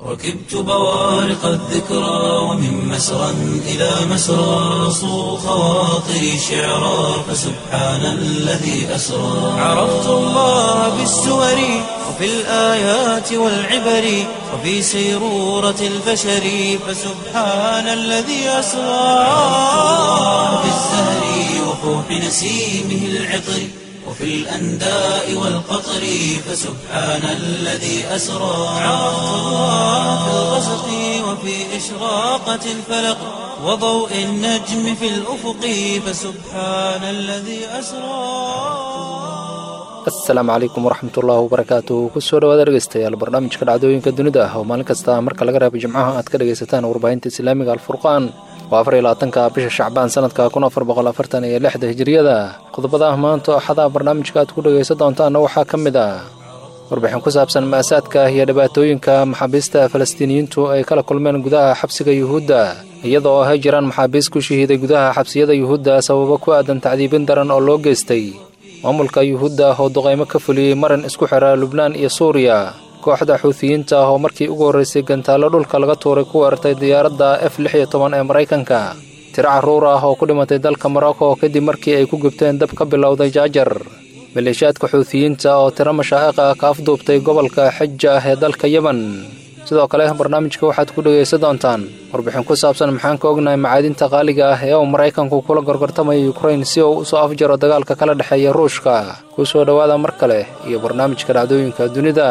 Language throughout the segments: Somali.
ركبت بوارق الذكرى ومن مسرى إلى مسرى صو خواطري شعرا فسبحان الذي أسرى عرفت الله بالسور وفي الآيات والعبر وفي سيرورة البشر فسبحان الذي أسرى في الزهر وفوح نسيمه العطر وفي الأنداء والقطر فسبحان الذي أسرى عرفت الله في الغسق وفي إشراقة الفلق وضوء النجم في الأفق فسبحان الذي أسرى asalaamu calaykum waraxmatullaahi wabarakaatu kusoo dhawaad dhegeystayaal barnaamijka dhacdooyinka dunida ah oo maalin kasta marka laga reebo jimcaha aad ka dhegaysataan warbaahinta islaamiga alfurqaan waa afar iyo labaatanka bisha shacbaan sanadka kun afar boqol afartan iyo lixda hijiriyada qodobada ah maanta axadaha barnaamijka aad ku dhegaysan doontaanna waxaa ka mid ah warbixin ku saabsan ma'asaadka iyo dhibaatooyinka maxaabiista falastiiniyiintu ay kala kulmeen gudaha xabsiga yuhuudda iyadoo ay jiraan maxaabiis ku shahiiday gudaha xabsiyada yuhuudda sababo ku aadan tacdiibin daran oo loo geystay maamulka yuhuudda oo duqaymo ka fuliyey maran isku xira lubnaan iyo suuriya kooxda xuutiyiinta ah oo markii ugu horraysay gantaallo dhulka laga tuuray ku weerartay diyaaradda f lix iyo toban ee maraykanka tiro carruur ah oo ku dhimatay dalka morocco kadib markii ay ku gubteen dab ka bilowday jaajar maleeshiyaadka xuutiyiinta oo tiro mashaa'iq ah ka afduubtay gobolka xija ah ee dalka yemen sidoo kale barnaamijka waxaad ku dhegaysan doontaan warbixin ku saabsan maxaan ka ognahay macaadinta qaaliga ah ee uu maraykanku kula gorgortamaya yukrain si uu usoo afjaro dagaalka kala dhexeeya ruushka ku soo dhowaada mar kale iyo barnaamijka dhacdooyinka dunida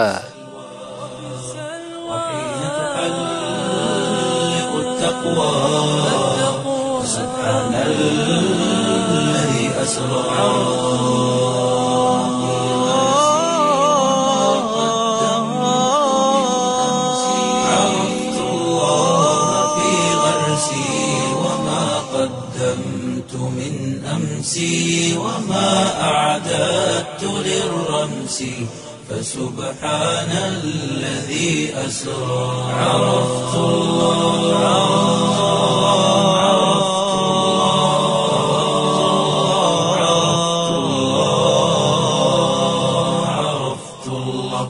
وحين تحلق التقوى فسبحان الذي أسرى عرفت الله في غرسي وما قدمت من أمسي وما أعددت للرمس فسبحان الذي أسرى عرفت الله عرفت الله عرفت الله عرفت الله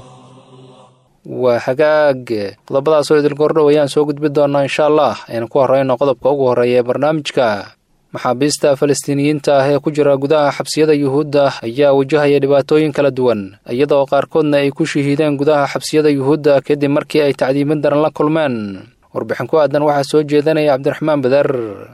waa hagaag qodobadaasoo idil gordhow ayaan soo gudbi doonaa insha allah aynu ku horreyno qodobka ugu horreeya ee barnaamijka maxaabiista falastiiniyiinta ah ee ku jira gudaha xabsiyada yuhuudda ayaa wajahaya dhibaatooyin kala duwan iyadoo qaarkoodna ay ku shahiideen gudaha xabsiyada yuhuudda kadib markii ay tacdiimin daran la kulmeen warbixin ku aadan waxaa soo jeedanaya cabdiraxmaan badar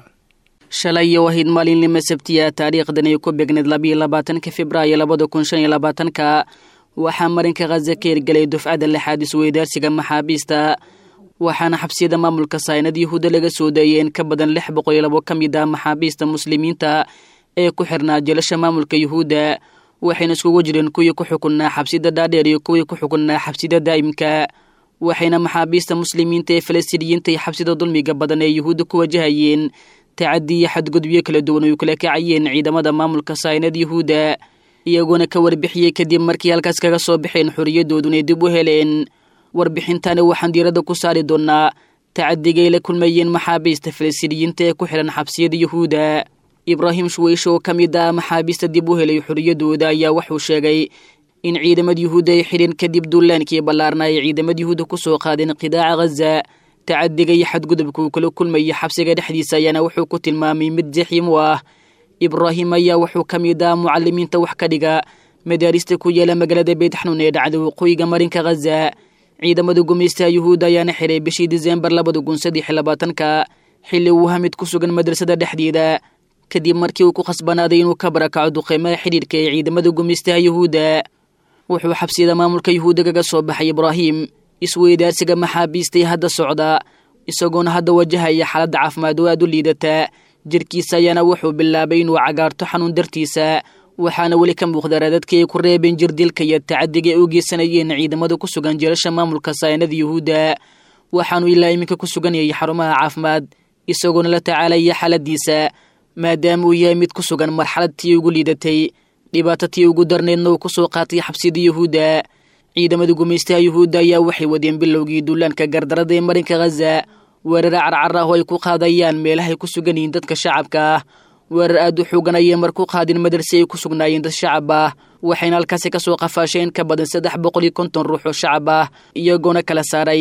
shalay iyo wahayd maalinlima sabtiya taariikhdan ay ku beegneed labiyo labaatanka februaayo labada kun shan iyo labaatanka waxaa marinka khaza ka hirgelay dufcadda lixaad isweydaarsiga maxaabiista waxaana xabsiyada maamulka saynad yuhuudda laga soo daeyay in ka badan lix boqol iyo labo ka mid ah maxaabiista muslimiinta ee ku xirnaa jelasha maamulka yuhuudda waxayna iskugu jireen kuwii ku xukunnaa xabsida dhaadheer iyo kuwii ku xukunnaa xabsida daa'imka waxayna maxaabiista muslimiinta ee falastiiniyiinta iyo xabsida dulmiga badan ee yuhuudda ku wajahayeen tacadi iyo xadgudubyo kala duwan oy kala kacayeen ciidamada maamulka saynad yuhuudda iyagoona ka warbixiyey kadib markii halkaas kaga soo baxeen xorriyadooduna dib u heleen warbixintani waxaan diiradda ku saari doonnaa tacadigay la kulmayeen maxaabiista falastiiniyiinta ee ku xihan xabsiyada yuhuudda ibraahim shuweyshe oo ka mid ah maxaabiista dib u helay xorriyadooda ayaa wuxuu sheegay in ciidamada yuhuudda ay xidhin kadib duulaankii ballaarna ay ciidamada yuhuudda ku soo qaadeen qidaaca ghaza tacadiga iyo xadgudubka uu kala kulmayay xabsiga dhexdiisa ayaana wuxuu ku tilmaamay mid jaxiim u ah ibraahim ayaa wuxuu ka mid ah mucalimiinta wax ka dhiga madaarista ku yaala magaalada beytxanuun ee dhacda waqooyiga marinka ghaza ciidamada gumaystaha yuhuudda ayaana xiray bishii diseembar labada kun saddex iyo labaatanka xilli uu hamid ku sugan madrasada dhexdeeda kadib markii uu ku khasbanaaday inuu ka barakaco duqeymaha xidhiirka ee ciidamada gumaystaha yuhuudda wuxuu xabsiyada maamulka yuhuudda kaga soo baxay ibraahim isweydaarsiga maxaabiistay hadda socda isagoona hadda wajahaya xaaladda caafimaad oo aad u liidata jirkiisa ayaana wuxuu bilaabay inuu cagaarto xanuun dartiisa waxaana weli ka muuqda raadadkii ay ku reebeen jirdilka iyo tacadiga ay u geysanayeen ciidamada ku sugan jeelasha maamulka saynada yuhuudda waxaanu ilaa iminka ku sugan yahay xarumaha caafimaad isagoona la tacaalaya xaaladiisa maadaama uu yahay mid ku sugan marxalad tii ugu liidatay dhibaato tii ugu darneedna uu ku soo qaatay xabsida yuhuudda ciidamada gumaystaha yuhuudda ayaa waxay wadeen bilowgii duulaanka gardarada ee marinka ghaza weerar carcar ah oo ay ku qaadayaan meelahay ku sugan yihiin dadka shacabka ah weerar aad u xoogan ayay mar ku qaadeen madarsi ay ku sugnaayeen dad shacab ah waxayna halkaasi ka soo qafaasheen ka badan saddex boqol iyo konton ruux oo shacab ah iyagoona kala saaray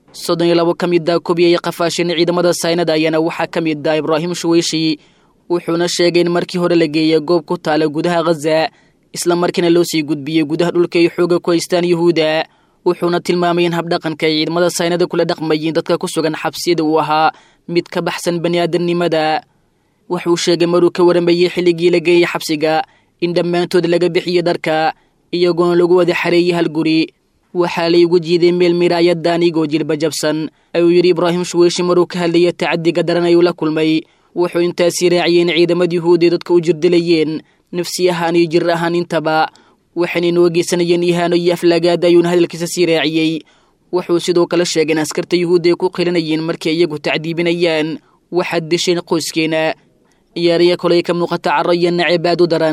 soddon iyo labo ka mid a kobiyay qafaasheen ciidamada saynada ayaana waxaa ka mid ah ibraahim shuweyshi wuxuuna sheegay in markii hore la geeyay goob ku taala gudaha khaza isla markiina loo sii gudbiyey gudaha dhulka ay xooga ku haystaan yuhuudda wuxuuna tilmaamay in habdhaqanka ay ciidamada saynada kula dhaqmayiin dadka ku sugan xabsiyada uu ahaa mid ka baxsan bani aadamnimada wuxuu sheegay maruu ka waramayey xilligii la geeyey xabsiga in dhammaantood laga bixiyo dharka iyagoona lagu wada xareeyey hal guri waxaa laygu jiiday meel miraayadda anigoo jilba jabsan ayuu yidhi ibraahim shuweyshi maruu ka hadlaya tacadiga daran ayuu la kulmay wuxuu intaasii raaciyey in ciidamada yuhuudee dadka u jirdilayeen nafsi ahaan iyo jir ahaan intaba waxayna inoo geysanayeen ihaano iyo aflaagaada ayuuna hadalkiisa sii raaciyey wuxuu sidoo kale sheegay in askarta yuhuudda ay ku qilinayeen markay iyagu tacdiibinayaan waxaad desheen qoyskeena iyaariya koley ka muuqata caro iyo nacebaad u daran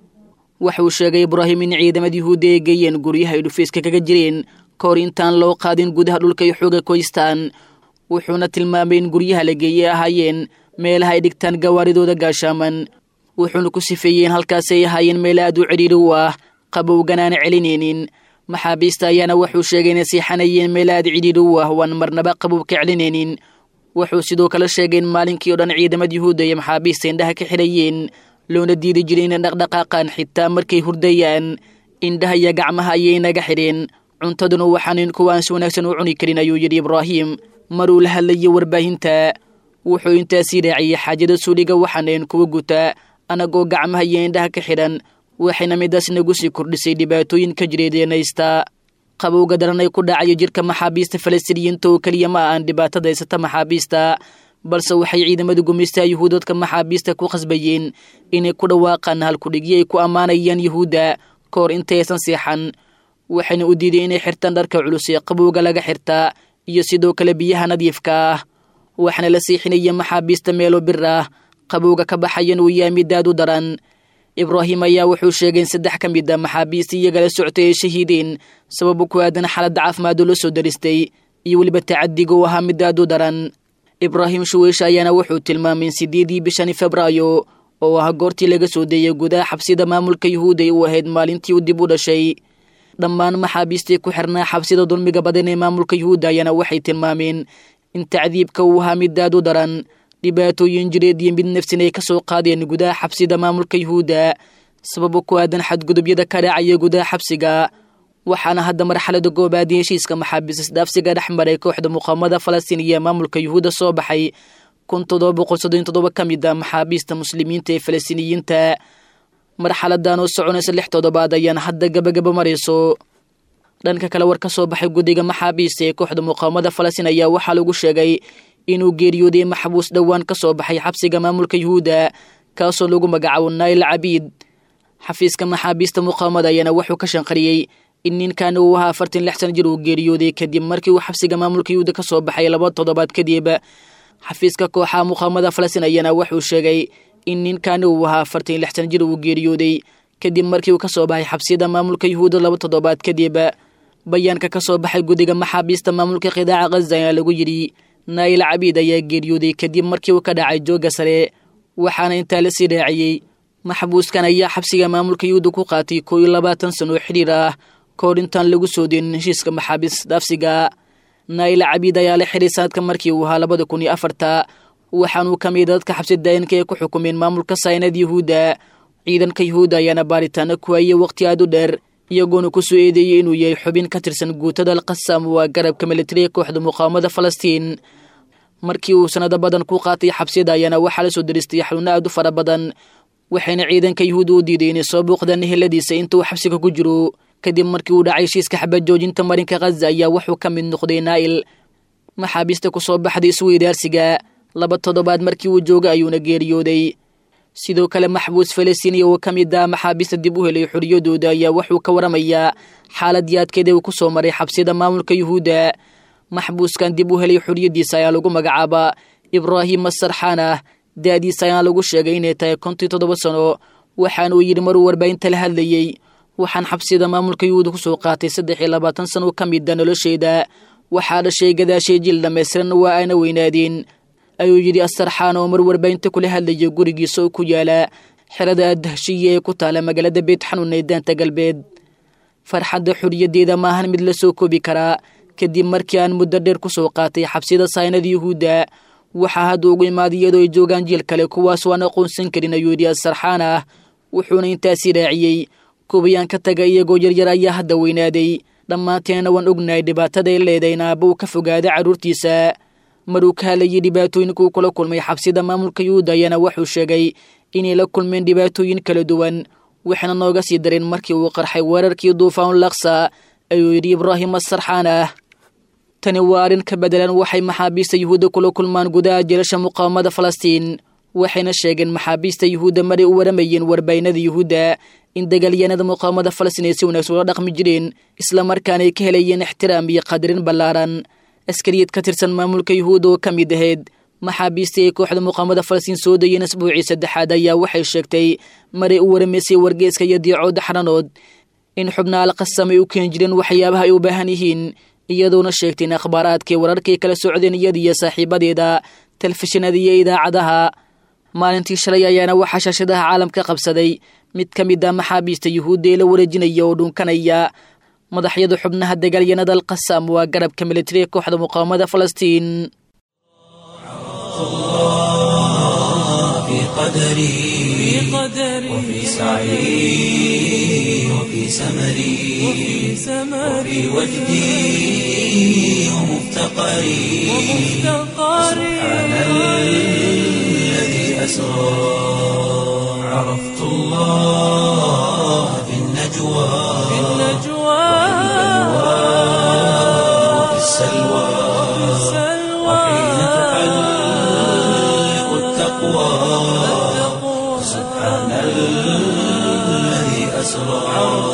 waxauu sheegay ibraahim in ciidamada yuhuudda ay geeyeen guryaha ay dhufayska kaga jireen ka hor intaan loo qaadin gudaha dhulka ay xooga koystaan wuxuuna tilmaamay in guryaha la geeyey ahaayeen meelaha ay dhigtaan gawaaridooda gaashaaman wuxuuna ku sifeeyey in halkaasi ay ahaayeen meel aad u cidhiiri u ah qabowganaana celinaynin maxaabiista ayaana wuxuu sheegay inay siixanayeen meel aad cidhiiri u ah waan marnaba qabow ka celinaynin wuxuu sidoo kale sheegay in maalinkii o dhan ciidamada yuhuudda iyo maxaabiista indhaha ka xidhayeen loona diidi jiray inay dhaqdhaqaaqaan xitaa markay hurdayaan indhaha iyo gacmaha ayay naga xidheen cuntaduna waxaanan kuwaan si wanaagsan u cuni karin ayuu yidhi ibraahim maruu la hadlayay warbaahinta wuxuu intaasii raaciyey xaajada suuliga waxaanayn kuwa guta anagoo gacmaha iyo indhaha ka xidhan waxayna midaas nagu sii kordhisay dhibaatooyin ka jireedeenaysta qabowga daran ay ku dhacayo jirka maxaabiista falastiiniyiinta oo keliya ma ahan dhibaatada haysata maxaabiista balse waxay ciidamada gumaystaha yuhuud dadka maxaabiista ku khasbayeen inay ku dhawaaqaan halkudhigyo ay ku ammaanayaan yuhuudda ka hor intaysan seexan waxayna u diiday inay xirtaan dharka culus ee qabowga laga xirtaa iyo sidoo kale biyaha nadiifka ah waxaana la siixinaya maxaabiista meelo bir ah qabowga ka baxayan uu yahay midaad u daran ibraahim ayaa wuxuu sheegay in saddex ka mid a maxaabiista iyagala soctay ay shahiideen sababo ku aadan xaaladda caafimaadoo la soo daristay iyo weliba tacadiga uu ahaa midaad u daran ibraahim shuweyshe ayaana wuxuu tilmaamay in sideedii bishani febraayo oo ah goortii laga soo deeyay gudaha xabsida maamulka yuhuuday u ahayd maalintii uu dib u dhashay dhammaan maxaabiistii ku xirnaa xabsida dulmiga badan ee maamulka yuhuudda ayaana waxay tilmaameen in tacdiibka uu ahaa midaad u daran dhibaatooyin jireed iyo mid nafsin ay ka soo qaadeen gudaha xabsida maamulka yuhuudda sababo ku aadan xadgudubyada ka dhacaya gudaha xabsiga waxaana hadda marxalada goobaad ee heshiiska maxaabiis isdhaafsiga dhex maray kooxda muqaamada falastiin iyo maamulka yuhuudda soo baxay kun toddoba boqol soddon toddoba ka mid a maxaabiista muslimiinta ee falastiiniyiinta marxaladan oo soconaysa lix toddobaad ayaan hadda gabagaba marayso dhanka kale war ka soo baxay guddiga maxaabiista ee kooxda muqaamada falastiin ayaa waxaa lagu sheegay inuu geeriyooday maxbuus dhowaan ka soo baxay xabsiga maamulka yuhuudda kaasoo lagu magacaabo nail cabiid xafiiska maxaabiista muqaamada ayaana wuxuu ka shanqariyey in ninkan uu ahaa afartan lix san jir uu geeriyooday kadib markii uu xabsiga maamulka yuhuudda ka soo baxay laba toddobaad kadib xafiiska kooxaha muqaamada falastiin ayaana wuxuu sheegay in ninkan uu ahaa afartan lix san jir uu geeriyooday kadib markii uu ka soo baxay xabsiyada maamulka yuhuudda laba toddobaad kadib bayaanka ka soo baxay guddiga maxaabiista maamulka qidaaca khaza ayaa lagu yidhi naayil cabiid ayaa geeriyooday kadib markii uu ka dhacay joogga sare waxaana intaa la sii raaciyey maxbuuskan ayaa xabsiga maamulka yuhuudda ku qaatay koo iyo labaatan sano oo xidhiir ah ka hor intaan lagu soo deenin heshiiska maxaabiis dhaafsiga naayil cabiid ayaa la xidhay sanadka markii uu ahaa labada kun iyo afarta waxaanuu ka mida dadka xabsi daa'inka ay ku xukumeen maamulka saynad yuhuudda ciidanka yuhuudda ayaana baaritaano ku hayay waqti aad u dheer iyagoona ku soo eedeeyey inuu yahay xubin ka tirsan guutada alqasam waa garabka militariga kooxda muqaawamada falastiin markii uu sanado badan ku qaatay xabsiyada ayaana waxaa la soo daristay xanuuno aad u fara badan waxayna ciidanka yuhuudda u diiday inay soo booqdaan eheladiisa inta uu xabsiga ku jiro kadib markii uu dhacay heshiiska xabad joojinta marinka khaza ayaa wuxuu ka mid noqday naa'il maxaabiista ku soo baxday isweydaarsiga laba toddobaad markii uu joogay ayuuna geeriyooday sidoo kale maxbuus falastiiniya oo ka mid ah maxaabiista dib u helay xoriyadooda ayaa wuxuu ka waramayaa xaaladii adkeeda uu ku soo maray xabsiyada maamulka yuhuudda maxbuuskan dib u helay xoriyaddiisa ayaa lagu magacaabaa ibraahim asarxaanah da-diisa ayaa lagu sheegay inay tahay kontii toddoba sano waxaana uu yidhi maruu warbaahinta la hadlayey waxaan xabsiyada maamulka yuhuudda ku soo qaatay saddex iyo labaatan sano ka mida nolosheeda waxaa dhashay gadaashay jil dhammaystiran waa ayna weynaadeen ayuu yidhi asarxaan oo mar warbaahinta kula hadlayay gurigiisa oo ku yaala xerada dahshiya ee ku taala magaalada beet xanuun ee daanta galbeed farxadda xoriyaddeeda maahan mid la soo koobi karaa kadib markii aan muddo dheer ku soo qaatay xabsiyada saynada yuhuudda waxaa hadda ugu imaaday iyadoo ay joogaan jiil kale kuwaas waan aqoonsan karin ayuu yidhi asarxaan ah wuxuuna intaasi raaciyey kubayaan ka taga iyagoo yaryar ayaa hadda weynaaday dhammaanteenna waan ognahay dhibaataday leedahay in aabba uu ka fogaaday carruurtiisa maruu ka hadlayay dhibaatooyinkuu kula kulmay xabsida maamulka yuhuudda ayaana wuxuu sheegay inay la kulmeen dhibaatooyin kala duwan waxayna nooga sii dareen markii uu qarxay weerarkii duufaan laksa ayuu yidhi ibraahim asarxaan ah tani waa arrin ka bedelan waxay maxaabiista yuhuudda kula kulmaan gudaha jeelasha muqaawamada falastiin waxayna sheegeen maxaabiista yuhuudda maray u waramayeen warbaynada yuhuudda in dagaalyahanada muqaawamada falastiin ay si wanaagsan ula dhaqmi jireen islamarkaana ay ka helayeen ixtiraam iyo qadarin ballaaran askariyad ka tirsan maamulka yuhuudda oo ka mid ahayd maxaabiistii ay kooxda muqaamada falastiin soo dayeen asbuucii saddexaad ayaa waxay sheegtay maray u waramaysay wargeeska iyo diicooda xaranood in xubna alqasam ay u keeni jireen waxyaabaha ay u baahan yihiin iyadoona sheegtay in akhbaaraadkii wararkay kala socdeen iyada iyo saaxiibadeeda telefishinada iyo idaacadaha maalintii shalay ayaana waxaa shaashadaha caalamka qabsaday mid ka mid ah maxaabiista yuhuudda ee la wareejinaya oo dhunkanaya madaxyada xubnaha dagaalyanada alqasam waa garabka militariga kooxda muqaawamada falastiin في قدري وفي سعي وفي سمري وفي وجدي ومفتقري سبحان الذي أسرى عرفت الله في النجوى وفي السلوى وحين تحلق التقوى سبحان الذي أسرى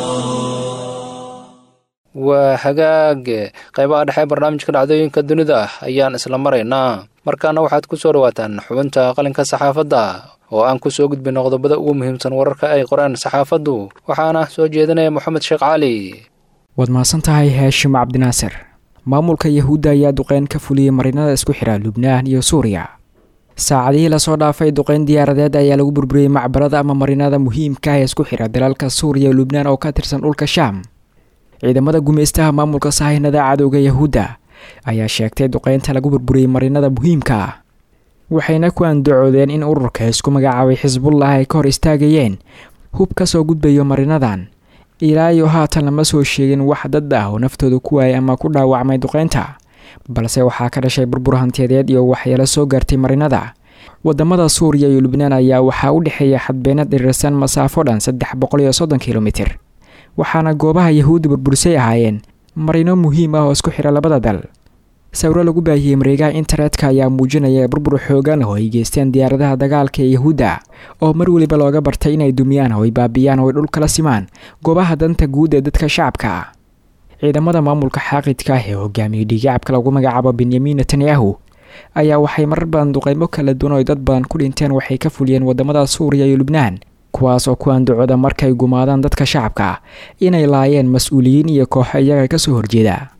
waa hagaag qaybaha dhexe barnaamijka dhacdooyinka dunida ayaan isla maraynaa markaana waxaad ku soo dhawaataan xubinta qalinka saxaafadda oo aan ku soo gudbina qodobada ugu muhiimsan wararka ay qoreen saxaafaddu waxaana soo jeedinaya moxamed sheekh cali waad mahadsan tahay haashim cabdinaasir maamulka yahuudda ayaa duqeyn ka fuliyey marinada isku xidha lubnaan iyo suuriya saacadihii lasoo dhaafay duqeyn diyaaradeed ayaa lagu burburiyey macbarada ama marinada muhiimka ah ee isku xidha dalalka suuriya iyo lubnaan oo ka tirsan dhulka shaam ciidamada gumaystaha maamulka sahaynada cadowga yahuudda ayaa sheegtay duqeynta lagu burburiyey marinada muhiimka ah waxayna ku andacoodeen in ururka isku magacaabay xisbullah ay ka hor istaagayeen hub ka soo gudbayo marinadan ilaa iyo haatan lama soo sheegin wax dad ah oo naftooda ku waayay ama ku dhaawacmay duqeynta balse waxaa ka dhashay burbur hantiyadeed iyo waxyeelo soo gaartay marinada wadamada suuriya iyo lubnaan ayaa waxaa u dhexeeya xadbeenad dhirirsan masaafo dhan saddex boqol iyo soddon kilomitir waxaana goobaha yahuudda burbursay ahaayeen marino muhiim ah oo isku xidha labada dal sawiro lagu baahiyey mareegaha internetka ayaa muujinaya burbur xoogan oo ay geysteen diyaaradaha dagaalka ee yahuudda oo mar weliba looga bartay inay dumiyaan oo ay baabiyaan oo ay dhul kala simaan goobaha danta guud ee dadka shacabka ah ciidamada maamulka xaaqidka ah ee hogaamiyey dhigacabka lagu magacaabo benyamin netanyahu ayaa waxay marar badan duqeymo kala duwan oo dad badan ku dhinteen waxay ka fuliyeen wadamada suuriya iyo lubnaan kuwaas oo ku andacooda markay gumaadaan dadka shacabka ah inay laayeen mas-uuliyiin iyo kooxo iyaga kasoo horjeeda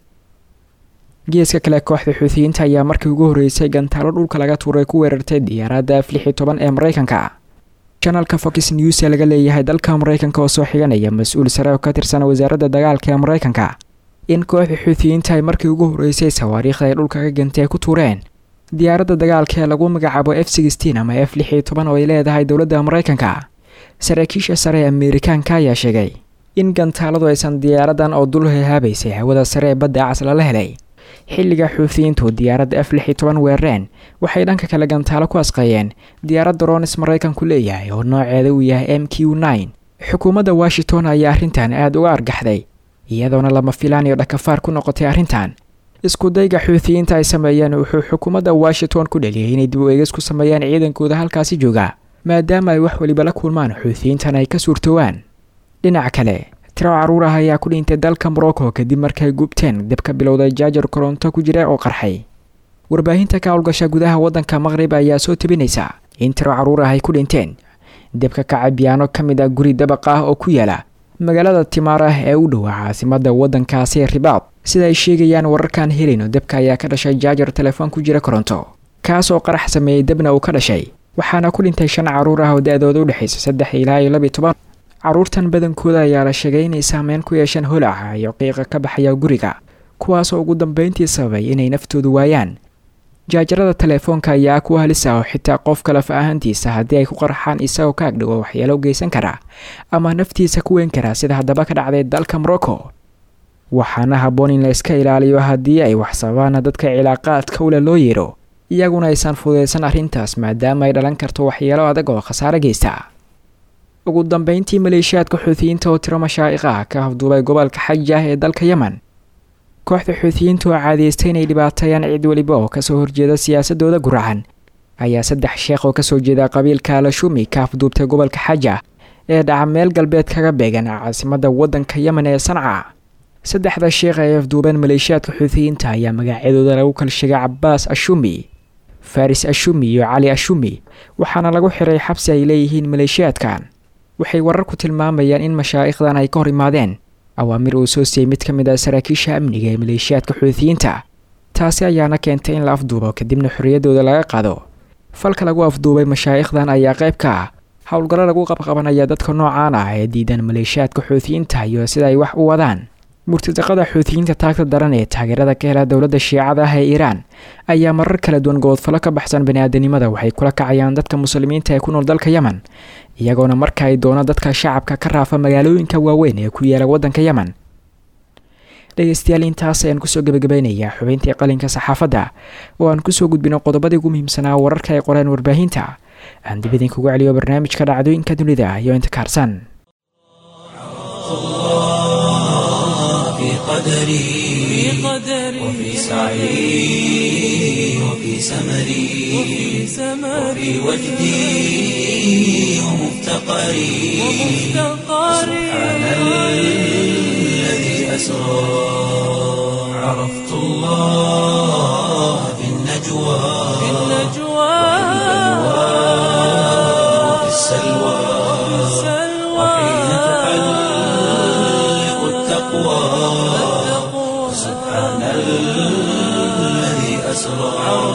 geeska kale kooxda xuutiyiinta ayaa markii ugu horreysay gantaalo dhulka laga tuuray ku weerartay diyaaradda f lix iyo toban ee maraykanka janalka fox news ee laga leeyahay dalka maraykanka oo soo xiganaya mas-uul sare oo ka tirsan wasaaradda dagaalka ee maraykanka in kooxda xuutiyiinta ay markii ugu horreysay sawaariikhda ay dhulka ka gantay ku tuureen diyaaradda dagaalka ee lagu magacaabo f sixteen ama f lix iyo toban oo ay leedahay dowladda maraykanka saraakiisha sare ee ameerikaanka ayaa sheegay in gantaaladu aysan diyaaradan oo dul hehaabaysay hawada sare ee badda cas lala helay xilliga xuutiyiintu diyaaradda f lix iyo toban weerareen waxay dhanka kale gantaalo ku asqeeyeen diyaaradda ronis maraykanku leeyahay oo nooceeda uu yahay m q nine xukuumadda washington ayaa arrintan aada uga argaxday iyadoona lama filaan iyo dhakafaar ku noqotay arrintan iskudayga xuutiyiinta ay sameeyeen wuxuu xukuumadda washington ku dheliyay inay dib u eegis ku sameeyaan ciidankooda halkaasi jooga maadaama ay wax weliba la kulmaan xuutiyiintan ay ka suurtoowaan dhinaca kale tiro caruur ah ayaa ku dhintay dalka morocco kadib markay gubteen dab ka bilowday jaajar koronto ku jira oo qarxay warbaahinta ka howlgasha gudaha waddanka maqrib ayaa soo tebinaysa in tiro caruur ah ay ku dhinteen debka kacay biyaano ka mid ah guri dabaq ah oo ku yaala magaalada timaarah ee u dhowa caasimada waddankaasi ribaad sida ay sheegayaan wararkaan helayno debka ayaa ka dhashay jaajar telefoon ku jira koronto kaas oo qarax sameeyey debna uu ka dhashay waxaana ku dhintay shan caruur ah oo da-dooda u dhexaysa saddex ilaa iyo labiyo toban caruurtan badankooda ayaa la sheegay inay saameyn ku yeesheen holaca iyo qiiqa ka baxaya guriga kuwaasoo ugu dambeyntii sababay inay naftoodu waayaan jaajarada teleefoonka ayaa kuwa halisa oo xitaa qofka laf ahaantiisa haddii ay ku qarxaan isagoo ka agdhigo waxyeelo geysan kara ama naftiisa ku weyn kara sida haddaba ka dhacday dalka morocco waxaana habboon in la iska ilaaliyo haddii ay wax sababaana dadka cilaaqaadka ule loo yeedho iyaguna aysan fududeysan arrintaas maadaama ay dhalan karto waxyeelo adag oo khasaare geysta ugu dambeyntii maleeshiyaadka xuutiyiinta oo tiro mashaa'iq ah ka afduubay gobolka xaji ah ee dalka yemen kooxda xuutiyiinta oo caadaystay inay dhibaateeyaan cid weliba oo kasoo horjeeda siyaasadooda guracan ayaa saddex sheekh oo kasoo jeeda qabiilka alashumi ka afduubtay gobolka xaja ee dhaca meel galbeed kaga beegan caasimadda waddanka yemen ee sanca saddexda sheekh ay afduubeen maleeshiyaadka xuutiyiinta ayaa magacyadooda lagu kala sheegay cabaas ashumi faris ashumi iyo cali ashumi waxaana lagu xiray xabsi ay leeyihiin maleeshiyaadkan waxay wararku tilmaamayaan in mashaa'ikhdan ay ka hor imaadeen awaamir uu soo siiyey mid ka mid ah saraakiisha amniga ee maleeshiyaadka xuutiyiinta taasi ayaana keentay in la afduubo kadibna xorriyaddooda laga qaado falka lagu afduubay mashaa'ikhdan ayaa qayb ka ah howlgallo lagu qabqabanaya dadka noocaan ah ee diidan maleeshiyaadka xuutiyiinta iyo sida ay wax u wadaan murtadaqada xuutiyiinta taagta daran ee taageerada ka hela dowladda shiicada ah ee iiraan ayaa marar kala duwan goodfallo ka baxsan bani-aadanimada waxay kula kacayaan dadka muslimiinta ee ku nool dalka yemen iyagoona marka ay doono dadka shacabka ka raafa magaalooyinka waaweyn ee ku yaala waddanka yemen dhegeystayaal intaas ayaan kusoo gebagabaynayaa xubeyntii qalinka saxaafadda oo aan kusoo gudbino qodobadii ugu muhiimsanaa wararka ay qoreen warbaahinta aan dib idinkugu celiyo barnaamijka dhacdooyinka dunida iyo inta kaarsan في قدري وفي سعي وفي سمري وفي وجدي ومفتقري سبحان الذي أسرى عرفت الله في النجوى وفي السلوى وحين تحلق التقوى سبحان الذي أسرى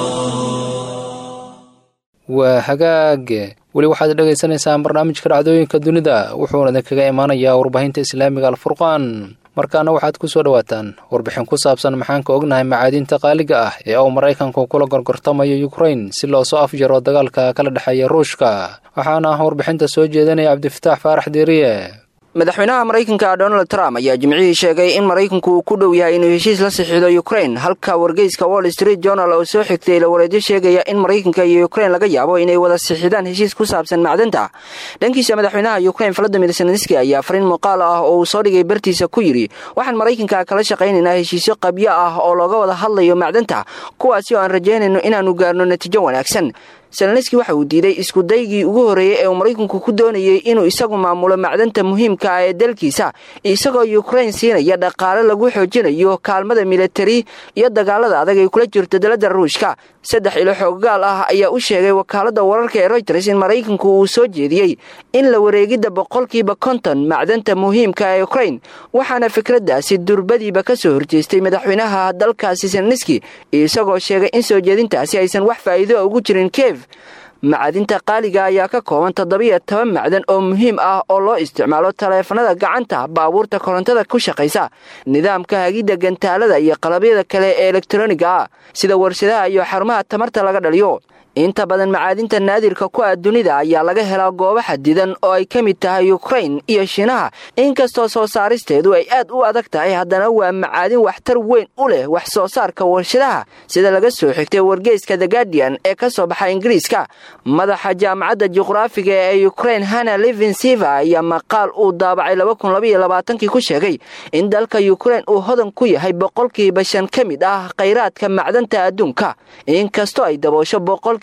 waa hagaage weli waxaad dhagaysanaysaan barnaamijka dhacdooyinka dunida wuxuuna idinkaga imaanayaa warbaahinta islaamiga alfurqaan markaana waxaad ku soo dhowaataan warbixin ku saabsan maxaan ka ognahay macaadiinta qaaliga ah ee uu maraykanku kula gorgortamayo yukrain si loo soo afjaro dagaalka kala dhexeeya ruushka waxaana warbixinta soo jeedinaya cabdifataax faarax diiriye madaxweynaha maraykanka donald trump ayaa jimcihii sheegay in maraykanku uu ku dhow yahay inuu heshiis la sixido ukrain halka wargeyska wall street journal oo soo xigtay lawareedyo sheegaya in maraykanka iyo ukrain laga yaabo inay wada sixidaan heshiis ku saabsan macdanta dhankiisa madaxweynaha ukrain valadimir zelenski ayaa fariin muuqaal ah oo uu soo dhigay bartiisa ku yidhi waxaan maraykanka kala shaqaynaynaa heshiisyo qabyo ah oo looga wada hadlayo macdanta kuwaasi oo aan rajaynayno inaannu gaarno natiijo wanaagsan zelenski waxa uu diiday iskudaygii ugu horreeyey ee uu maraykanku ku doonayey inuu isagu maamulo macdanta muhiimka ah ee dalkiisa isagoo ukrain siinaya dhaqaale lagu xoojinayo kaalmada militari iyo dagaalada adag ay kula jirto dalada ruushka saddex ilo xooggaal ah ayaa u sheegay wakaaladda wararka ee royters in maraykanku uu soo jeediyey in la wareegidda boqolkiiba konton macdanta muhiimka ee ukrain waxaana fikraddaasi durbadiiba ka soo horjeestay madaxweynaha dalkaasi zelenski isagoo sheegay in soo jeedintaasi aysan wax faa'iido ugu jirin kev macadinta qaaliga ayaa ka kooban toddobiyo toban macdan oo muhiim ah oo loo isticmaalo taleefanada gacanta baabuurta korontada ku shaqaysa nidaamka hagidda gantaalada iyo qalabyada kale ee elektroniga ah sida warshadaha iyo xarumaha tamarta laga dhaliyo inta badan macaadinta naadirka ku ah dunida ayaa laga helaa goobo xadidan oo ay ka mid tahay ukrain iyo shiinaha inkastoo soo saaristeedu ay aad u adag tahay haddana waa macaadin waxtar weyn u leh wax soo saarka warshadaha sida laga soo xigtay wargeyska the guardian ee ka soo baxa ingiriiska madaxa jaamacadda juqraafiga ee ukrain hana livinsiva ayaa maqaal uu daabacay kii ku sheegay in dalka ukrain uu hodan ku yahay boqolkiiba shan ka mid ah khayraadka macdanta adduunka inkastoo ay daboosho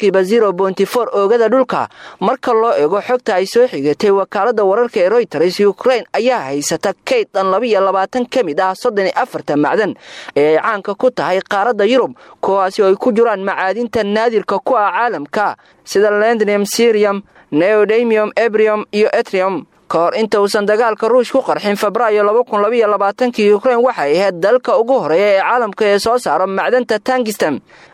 oogada dhulka marka loo eego xogta ay soo xigatay wakaalada wararka ee royters ukrain ayaa haysata kayd dhan labayoabaatan ka mid ah soddon iyo afarta macdan ee ay caanka ku tahay qaaradda yurub kuwaasi oo ay ku jiraan macaadinta naadirka ku ah caalamka sida lendnium sirium neodamium ebrium iyo etrium ka hor inta uusan dagaalka ruush ku qarxin febraayo kii ukrain waxay ahayd dalka ugu horeeya ee caalamka ee soo saaro macdanta tangistan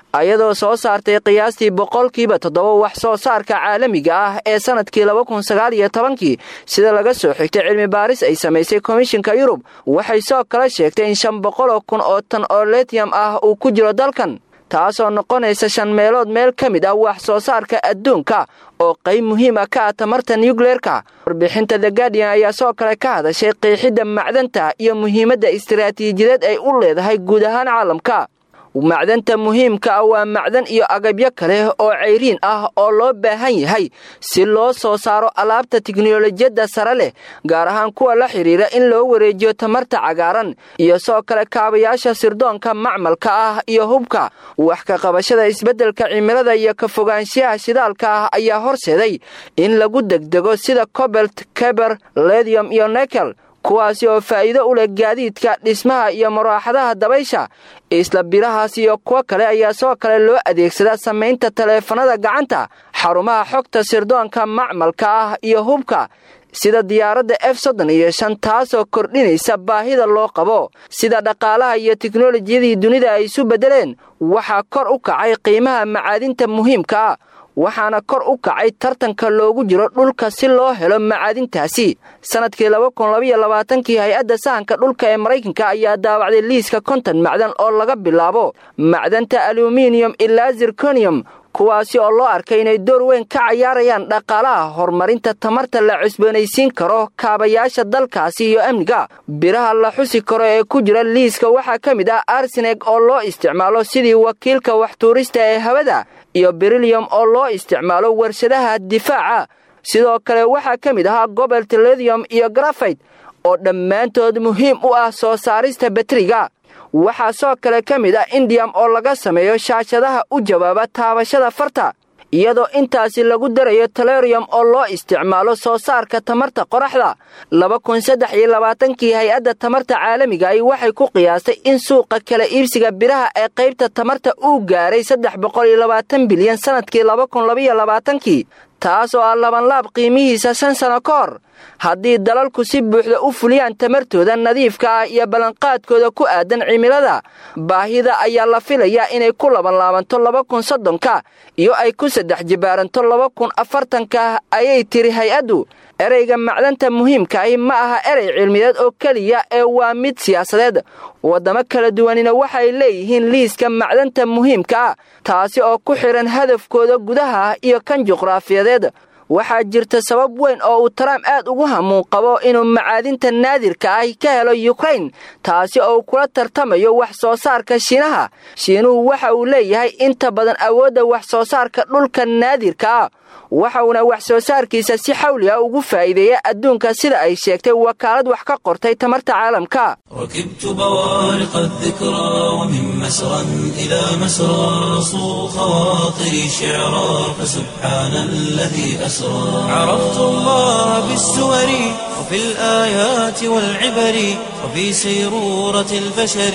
ayadoo soo saartay qiyaastii boqolkiiba toddoba wax soo saarka caalamiga ah ee sanadkii laba kun sagaal iyo tobankii sida laga soo xigtay cilmi baaris ay samaysay komishinka yurub waxay soo kala sheegtay in shan boqoloo kun oo tan oo litiyam ah uu ku jiro dalkan taasoo noqonaysa shan meelood meel ka mid ah wax soo saarka adduunka oo qayb muhiim ah ka ah tamarta nucleerka warbixinta the guardian ayaa soo kale ka hadashay qiixidda macdanta iyo muhiimadda istaraatiijiyadeed ay u leedahay guud ahaan caalamka macdanta muhiimka ah waa macdan iyo agabyo kale oo cayriin ah oo loo baahan yahay si loo soo saaro alaabta tiknolojiyadda sare leh gaar ahaan kuwa la xidhiira in loo wareejiyo tamarta cagaaran iyo soo kale kaabayaasha sirdoonka macmalka ah iyo hubka wax ka qabashada isbeddelka cimilada iyo ka fogaanshiyaha shidaalka ah ayaa horseeday in lagu degdego sida cobelt keber ledium iyo nekel kuwaasi oo faa'iido u leh gaadiidka dhismaha iyo maraaxadaha dabaysha isla birahaas iyo kuwo kale ayaa soo kale loo adeegsadaa samaynta taleefanada gacanta xarumaha xogta sirdoonka macmalka ah iyo hubka sida diyaaradda f soddon iyo shan taasoo kordhinaysa baahida loo qabo sida dhaqaalaha iyo teknolojiyadii dunida ay isu beddeleen waxaa kor u kacay qiimaha macaadinta muhiimka ah waxaana kor u kacay tartanka loogu jiro dhulka si loo helo macaadintaasi sanadkii laba kun labaiyo labaatankii hay-adda sahanka dhulka ee maraykanka ayaa daawacday liiska konton macdan oo laga bilaabo macdanta aluminiyum ilaa zirconium kuwaasi oo loo arkay inay door weyn ka cayaarayaan dhaqaalaha horumarinta tamarta la cusboonaysiin karo kaabayaasha dalkaasi iyo amniga biraha la xusi karo ee ku jira liiska waxaa ka mid ah arseneg oo loo isticmaalo sidii wakiilka waxtuurista ee hawada iyo berilium oo loo isticmaalo warshadaha difaaca sidoo kale waxaa ka mid ahaa gobelt ledium iyo grafayt oo dhammaantood muhiim u ah soo saarista bateriga waxaa soo kale ka mid ah indiyam oo laga sameeyo shaashadaha u jawaaba taabashada farta iyadoo intaasi lagu darayo talerium oo loo isticmaalo soo saarka tamarta qoraxda laba kun saddex iyo labaatankii hay-adda tamarta caalamiga ay waxay ku qiyaastay in suuqa kala iibsiga biraha ee qaybta tamarta uu gaaray saddex boqol iyo labaatan bilyan sannadkii laba kun labaiyo labaatankii taas oo ah labanlaab qiimihiisa shan sano ka hor haddii dalalku si buuxda u fuliyaan tamartooda nadiifka ah iyo ballanqaadkooda ku aadan cimilada baahida ayaa la filayaa inay ku labanlaabanto laba kun soddonka iyo ay ku saddex jibaaranto laba kun afartanka ayay tiri hay-addu ereyga macdanta muhiimka ahi ma aha erey cilmiyeed oo keliya ee waa mid siyaasadeed waddamo kala duwanina waxay leeyihiin liiska macdanta muhiimka ah taasi oo ku xidhan hadafkooda gudaha iyo kan juqraafiyadeed waxaa jirta sabab weyn oo uu trump aad ugu hamuun qabo inuu macaadinta naadirka ah ka helo yukrain taasi oo uu kula tartamayo wax soo saarka shiinaha shiinuhu waxa uu leeyahay inta badan awoodda wax soo saarka dhulka naadirka ah waxauna wax soo saarkiisa si xawli ah ugu faa'iideeya adduunka sida ay sheegtay wakaalad wax ka qortay tamarta caalamka ركبت بوارق الذكرى ومن مسرى إلى مسرى صو خواطري شعرا فسبحان الذي أسرى عرفت الله بالسور وفي الآيات والعبر وفي سيرورة البشر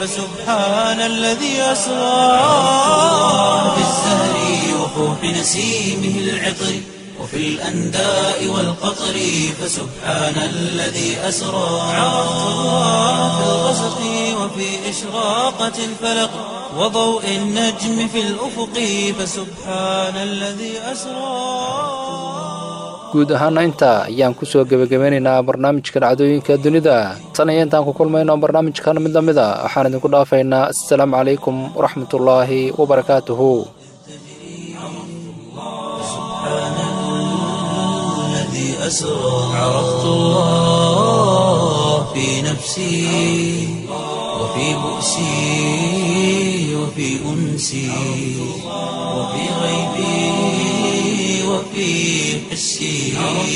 فسبحان الذي أسرى في الزهر وفوح نسيمه العطر وفي الأنداء والقطر فسبحان الذي أسرى عرفت الله في الغسق وفي إشراقة الفلق وضوء النجم في الأفق فسبحان الذي أسرى guud ahaana intaa ayaan kusoo gebagabeynaynaa barnaamijka dhacdooyinka dunida tan iyo intaan ku kulmayno barnaamijkan mid la mid a waxaan idinku dhaafaynaa assalaamu calaykum waraxmatullaahi wabarakaatuhu الذي أسرى عرفت الله في نفسي وفي بؤسي وفي أنسي وفي غيبي وفي حسي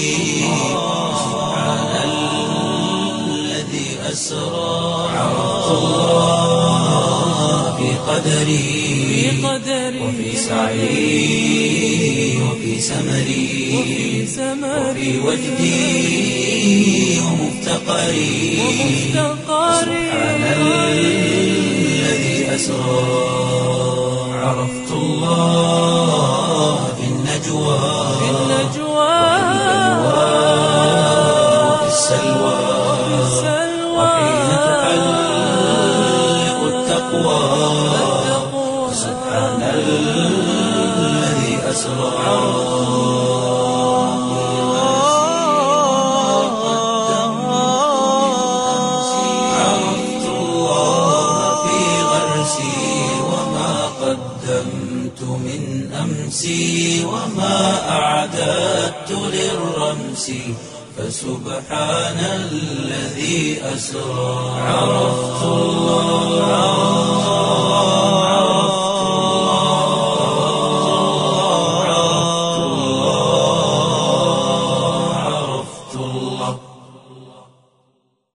سبحان الذي أسرى عرفت الله في قدري وفي سعي وفي سمري وفي وجدي ومفتقري سبحان الذي أسرى عرفت الله في النجوى وفي السلوى وحين تحلق التقوى سبحان الذي أسرى عرفت الله في غرسي وما قدمت من أمسي وما أعددت للرمس فسبحان الذي أسرى عرفت الله